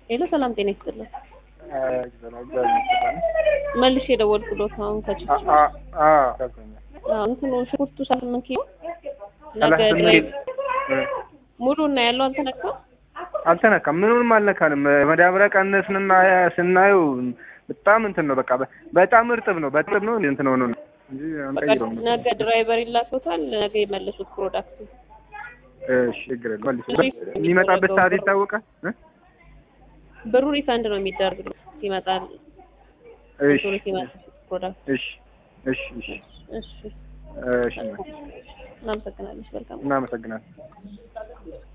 ሄሎ ሰላም ጤና ይስጥልን። መልሼ የደወልኩሎት አሁን ከችግር እንትኑ ሽንኩርቱ ስምንት ኪሎ ነገ ድራይቭ ሙሉ እና ያለው አልተነካም አልተነካም። ምኑንም አልነካንም። መዳበሪያ ቀነስንና ስናየው በጣም እንትን ነው። በቃ በጣም እርጥብ ነው። በእርጥብ ነው እንትን ሆኖ ነው እንጂ አንቀይረውም። ነገ ድራይቨር ይላቶታል። ነገ የመለሱት ፕሮዳክት እሺ፣ ችግር የለም። መልስ የሚመጣበት ሰዓት ይታወቃል። ብሩ ሪፈንድ ነው የሚደረግ ይመጣል። እሺ፣ ሲመጣ ፕሮዳክት እሺ፣ እሺ፣ እሺ፣ እሺ፣ እሺ። እናመሰግናለን። መልካም እናመሰግናለን።